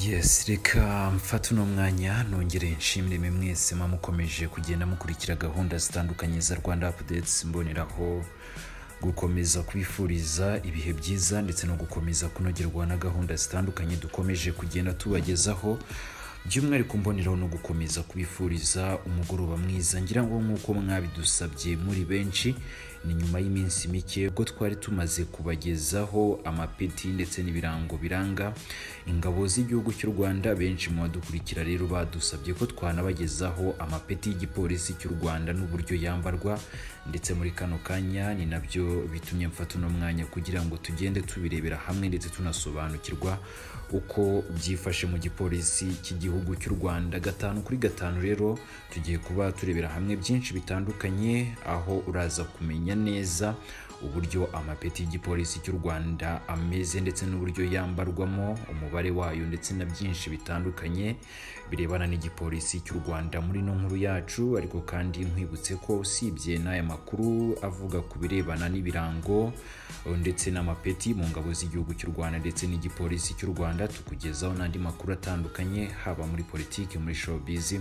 yes reka mfate uno mwanya nongere nshimire mwese muba mukomeje kugenda mukurikira gahunda zitandukanye za rwanda apudetsi mboneraho gukomeza kwifuriza ibihe byiza ndetse no gukomeza kunogerwa na gahunda zitandukanye dukomeje kugenda tubagezaho by'umwihariko mboneraho no gukomeza kwifuriza umugoroba mwiza ngira ngo nk'uko mwabidusabye muri benshi ni nyuma y'iminsi mike ubwo twari tumaze kubagezaho amapeti ndetse n'ibirango biranga ingabo z'igihugu cy'u rwanda benshi mu badukurikira rero badusabye ko twanabagezaho amapeti y'igipolisi cy'u rwanda n'uburyo yambarwa ndetse muri kano kanya ni nabyo bitumye mfata uno mwanya kugira ngo tugende tubirebera hamwe ndetse tunasobanukirwa uko byifashe mu gipolisi cy'igihugu cy'u rwanda gatanu kuri gatanu rero tugiye kuba turebera hamwe byinshi bitandukanye aho uraza kumenya neza uburyo amapeti y'igipolisi cy'u rwanda ameze ndetse n'uburyo yambarwamo umubare wayo ndetse na byinshi bitandukanye birebana n'igipolisi cy'u rwanda muri ino nkuru yacu ariko kandi nkwibutse ko usibye n'aya makuru avuga ku birebana n'ibirango ndetse n'amapeti mu ngabo z'igihugu cy'u rwanda ndetse n'igipolisi cy'u rwanda tukugezaho n'andi makuru atandukanye haba muri politiki muri showbiz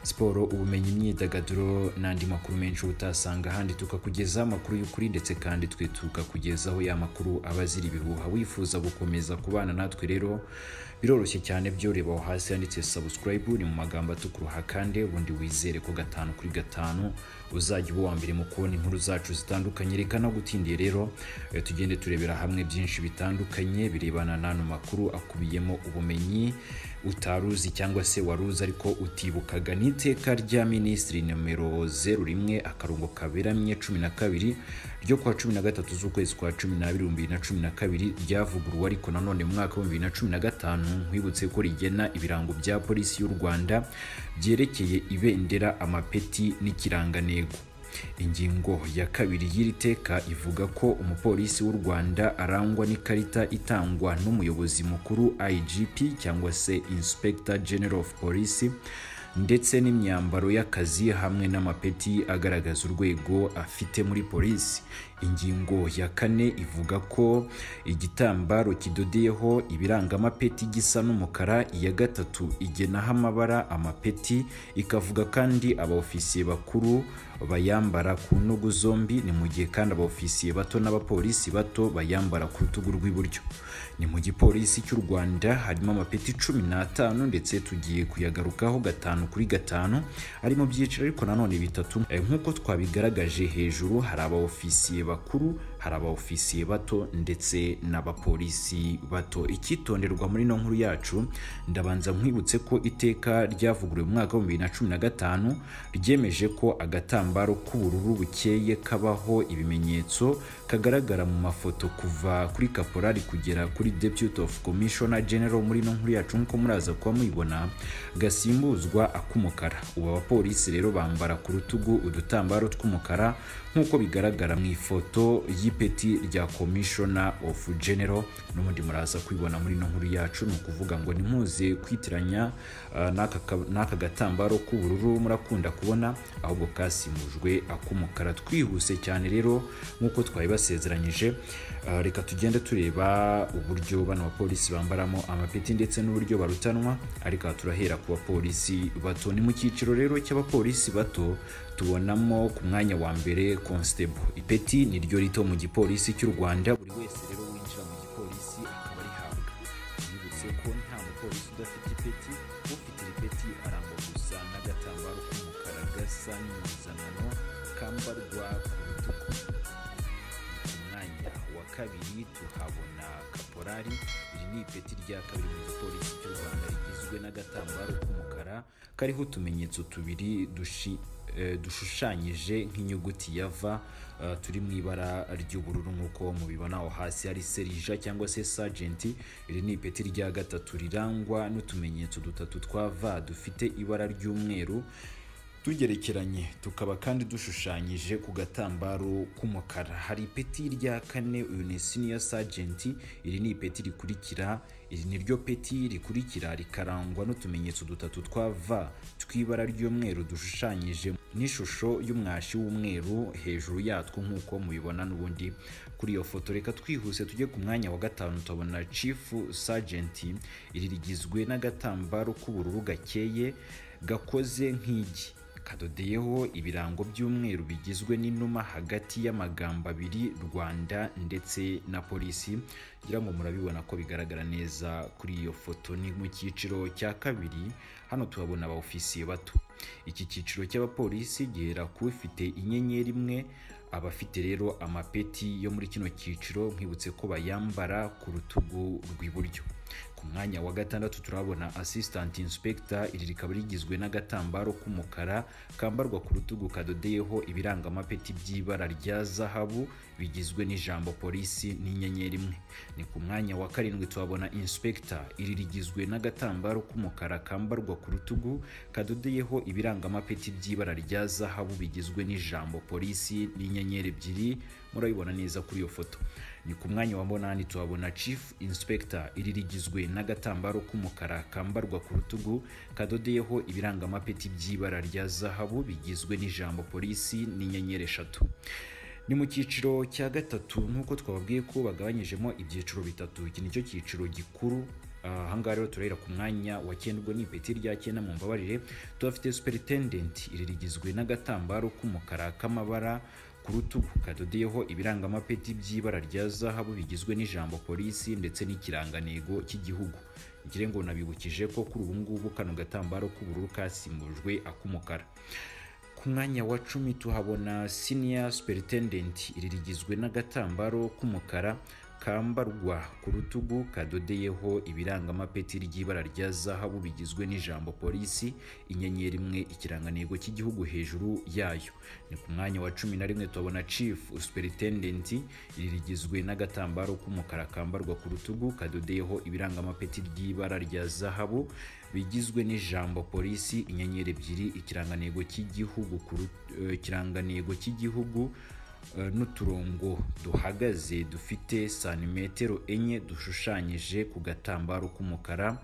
siporo ubumenyi imyidagaduro n'andi makuru menshi utasanga ahandi tukakugezaho amakuru y'ukuri ndetse kandi twe tukakugezaho ya makuru aba azira ibihuha wifuza gukomeza kubana natwe rero biroroshye cyane byo reba aho hasi handitse subscribe ni mu magambo atukuruha kandi ubundi wizere ko gatanu kuri gatanu uzajya uba uwa mbere mu kubona inkuru zacu zitandukanye reka nagutindiye rero eh, tugende turebera hamwe byinshi bitandukanye birebana n'ano makuru akubiyemo ubumenyi utaruzi cyangwa se waruzi ariko utibukaga n'iteka rya minisitiri nomero zeru rimwe akarongo kaberamye cumi na kabiri ryo kuwa cumi na gatatu z'ukwezi kwa cumi n'abiri ibihumbi bibiri na cumi na kabiri ryavuguruwe ariko nanone mu mwaka w'ibihumbi bibiri na cumi na gatanu nkwibutse ko rigena ibirango bya polisi y'u rwanda byerekeye ibendera amapeti n'ikirangantego ingingo ya kabiri y'iri teka ivuga ko umupolisi w'u rwanda arangwa n'ikarita itangwa n'umuyobozi mukuru igp cyangwa se inspector general of police ndetse n'imyambaro y'akazi hamwe n'amapeti agaragaza urwego afite muri polisi ingingo ya kane ivuga ko igitambaro kidodeyeho ibiranga amapeti gisa n'umukara iya gatatu igenaho amabara amapeti ikavuga kandi abaofisiye bakuru bayambara ku ntugu zombi ni mu gihe kandi abaofisiye bato n'abapolisi bato bayambara ku rutugu rw'iburyo ni mu gipolisi cy'u rwanda harimo amapeti cumi n'atanu ndetse tugiye kuyagarukaho gatanu kuri gatanu ari mu byiciro ariko nanone bitatu Eh, nk'uko twabigaragaje hejuru hari abaofisiye bakuru hari abaofisiye bato ndetse n'abapolisi bato icyitonderwa muri ino nkuru yacu ndabanza nkwibutse ko iteka ryavuguruwe mu mwaka w'ibihumbi bibiri na cumi na gatanu ryemeje ko agatambaro k'ubururu bukeye kabaho ibimenyetso kagaragara mu mafoto kuva kuri kaporari kugera kuri deputy of commissioner general muri ino nkuru yacu nk'uko muraza kuba muyibona gasimbuzwa ak'umukara ubu abapolisi rero bambara ku rutugu udutambaro tw'umukara nk'uko bigaragara mu ifoto y'ipeti rya commissioner of general n'ubundi muraza kwibona muri ino nkuru yacu ni ukuvuga ngo ntimuze kwitiranya ah, n'aka ka- n'aka gatambaro k'ubururu murakunda kubona ahubwo kasimbujwe ak'umukara twihuse cyane rero nk'uko twabibasezeranyije ah, reka tugende tureba uburyo bano bapolisi bambaramo amapeti ndetse n'uburyo barutanwa ariko aha turahera ku bapolisi bato ni mu cyiciro rero cy'abapolisi bato tubonamo ku mwanya wa mbere constable ipeti ni ryo rito mu gipolisi cy'u rwanda buri wese rero winjira mu gipolisi akaba arihabwa yibutse ko nta mupolisi udafite ipeti ufite iri peti arangwa gusa n'agatambaro k'umukara gasa n'impuzankano kambarwa ku rutugu ku mwanya wa kabiri tuhabona kaporari iri ni ipeti rya kabiri mu gipolisi cy'u rwanda rigizwe n'agatambaro k'umukara kariho utumenyetso tubiri dushi eh, dushushanyije nk'inyuguti ya v eh, turi mu ibara ry'ubururu nk'uko mubibona aho hasi hari serija cyangwa se sajenti iri ni ipeti rya gatatu rirangwa n'utumenyetso dutatu twa v dufite ibara ry'umweru tugerekeranye tukaba kandi dushushanyije ku gatambaro k'umukara hari ipeti rya kane uyu ni senior sergeant iri ni ipeti rikurikira iri ni ryo peti rikurikira rikarangwa n'utumenyetso dutatu twa v tw'ibara ry'umweru dushushanyije n'ishusho y'umwashi w'umweru hejuru yatwo nk'uko mubibona n'ubundi kuri iyo foto reka twihuse tujye ku mwanya wa gatanu tubona chief sergeant iri rigizwe n'agatambaro k'ubururu gakeye gakoze nk'igi kadodeyeho ibirango by'umweru bigizwe n'inuma hagati y'amagambo abiri rwanda ndetse na polisi ngira ngo murabibona ko bigaragara neza kuri iyo foto ni mu cyiciro cya kabiri hano tuhabona abawufisiye bato iki cyiciro cy'abapolisi gihera ku ufite inyenyeri imwe abafite rero amapeti yo muri kino cyiciro nkwibutse ko bayambara ku rutugu rw'iburyo ku mwanya wa gatandatu turabona assistant inspector iri rikaba rigizwe n'agatambaro k'umukara kambarwa ku rutugu kadodeyeho ibiranga amapeti by'ibara rya zahabu bigizwe n'ijambo polisi n'inyenyeri imwe ni ku mwanya wa karindwi tuhabona inspector iri rigizwe n'agatambaro k'umukara kambarwa ku rutugu kadodeyeho ibiranga amapeti by'ibara rya zahabu bigizwe n'ijambo polisi n'inyenyeri ebyiri murabibona neza kuri iyo foto ni ku mwanya wa munani tuhabona chief inspector iri rigizwe n'agatambaro k'umukara kambarwa ku rutugu kadodeyeho ibiranga amapeti by'ibara rya zahabu bigizwe n'ijambo polisi n'inyenyeri eshatu ni mu cyiciro cya gatatu nk'uko twababwiye ko bagabanyijemo ibyiciro bitatu iki ni cyo cyiciro gikuru ahangaha rero turahera ku mwanya wa cyenda ubwo ni ipeti rya cyenda mu mbabarire tuhafite superintendent iri rigizwe n'agatambaro k'umukara k'amabara ku rutugu kadodeyeho ibirangamapeti by'ibara rya zahabu bigizwe n'ijambo polisi ndetse n'ikirangantego cy'igihugu ngire ngo nabibukije ko kuri ubu ngubu kano gatambaro k'ubururu kasimbujwe ak'umukara ku mwanya wa cumi tuhabona senior superintendent iri rigizwe n'agatambaro k'umukara kambarwa ku rutugu kadodeyeho ibirangamapeti ry'ibara rya zahabu bigizwe n'ijambo polisi inyenyeri imwe ikirangantego cy'igihugu hejuru yayo ni ku mwanya wa cumi na rimwe tubona chief superintendent iri rigizwe n'agatambaro k'umukara kambarwa ku rutugu kadodeyeho ibirangamapeti ry'ibara rya zahabu bigizwe n'ijambo polisi inyenyeri ebyiri ikirangantego cy'igihugu ikirangantego cy'igihugu n'uturongo duhagaze dufite santimetero enye dushushanyije ku gatambaro k'umukara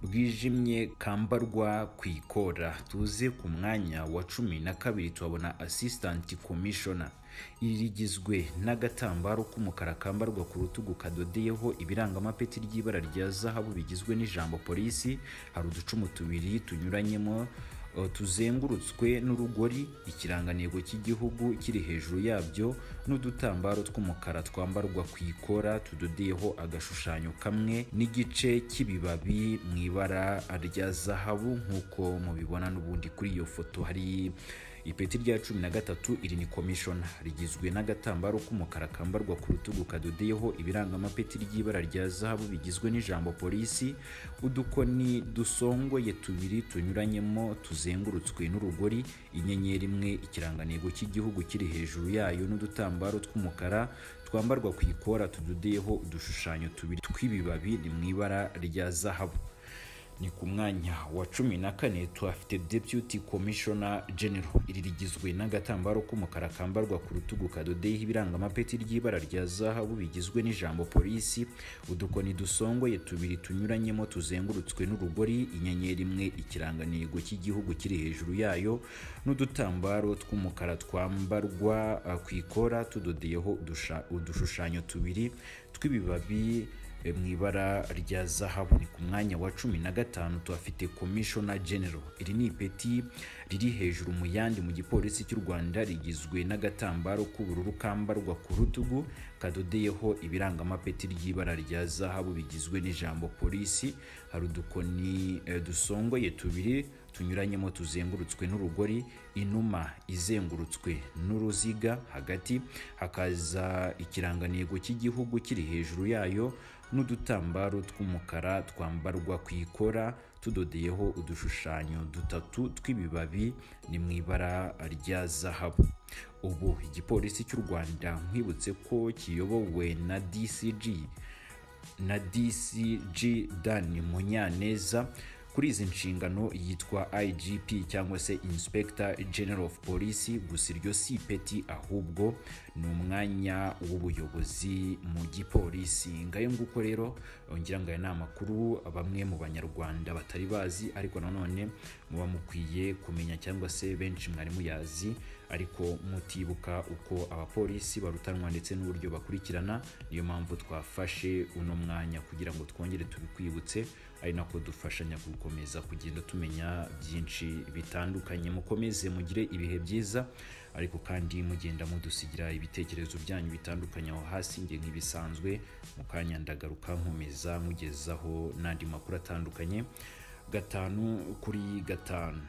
bwijimye kambarwa ku ikora tuze ku mwanya wa cumi na kabiri tuhabona asistanti komishona iri rigizwe n'agatambaro k'umukara kambarwa ku rutugu kadodeyeho ibirangamapeti ry'ibara rya zahabu bigizwe n'ijambo polisi hari uducumu tubiri tunyuranyemo tuzengurutswe n'urugori ikirangantego cy'igihugu kiri hejuru yabyo n'udutambaro tw'umukara twambarwa ku ikora tudodeyeho agashushanyo kamwe n'igice cy'ibibabi mu ibara rya zahabu nk'uko mubibona n'ubundi kuri iyo foto hari ipeti rya cumi na gatatu iri ni komishona rigizwe n'agatambaro k'umukara kambarwa ku rutugu kadodeyeho ibirangamapeti ry'ibara rya zahabu bigizwe n'ijambo polisi udukoni dusongoye tubiri tunyuranyemo tuzengurutswe n'urugori inyenyeri imwe ikirangantego cy'igihugu kiri hejuru yayo n'udutambaro tw'umukara twambarwa ku ikora tudodeyeho udushushanyo tubiri tw'ibibabi ni mu ibara rya zahabu ni ku mwanya wa cumi na kane tuhafite deputy commissioner general iri rigizwe n'agatambaro k'umukara kambarwa ku rutugu kadodeyeho ibirangamapeti ry'ibara rya zahabu bigizwe n'ijambo polisi udukoni dusongoye tubiri tunyuranyemo tuzengurutswe n'urugori inyenyeri imwe ikirangantego cy'igihugu kiri hejuru yayo n'udutambaro tw'umukara twambarwa ku ikora tudodeyeho udushushanyo tubiri tw'ibibabi mu ibara rya zahabu ni ku mwanya wa cumi na gatanu tuhafite komishona genero iri ni ipeti riri hejuru mu yandi mu gipolisi cy'u rwanda rigizwe n'agatambaro k'ubururu kambarwa ku rutugu kadodeyeho ibirangamapeti ry'ibara rya zahabu bigizwe n'ijambo polisi hari udukoni dusongoye tubiri tunyuranyemo tuzengurutswe n'urugori inuma izengurutswe n'uruziga hagati hakaza ikirangantego cy'igihugu kiri hejuru yayo n'udutambaro tw'umukara twambarwa ku ikora tudodeyeho udushushanyo dutatu tw'ibibabi ni mu ibara rya zahabu ubu igipolisi cy'u rwanda nkwibutse ko kiyobowe na dcg na dcg dan munyaneza kuri izi nshingano yitwa igp cyangwa se inspector general of police gusa iryo si ipeti ahubwo ni umwanya w'ubuyobozi mu gipolisi ngayo nguko rero ngira ngo aya ni amakuru bamwe mu banyarwanda batari bazi ariko nanone muba mukwiye kumenya cyangwa se benshi mwari muyazi ariko mutibuka uko abapolisi barutanwa ndetse n'uburyo bakurikirana niyo mpamvu twafashe uno mwanya kugira ngo twongere tubikwibutse ari nako dufashanya gukomeza kugenda tumenya byinshi bitandukanye mukomeze mugire ibihe byiza ariko kandi mugenda mudusigira ibitekerezo byanyu bitandukanye aho hasi nge nk'ibisanzwe mu kanya ndagaruka nkomeza mugezaho n'andi makuru atandukanye gatanu kuri gatanu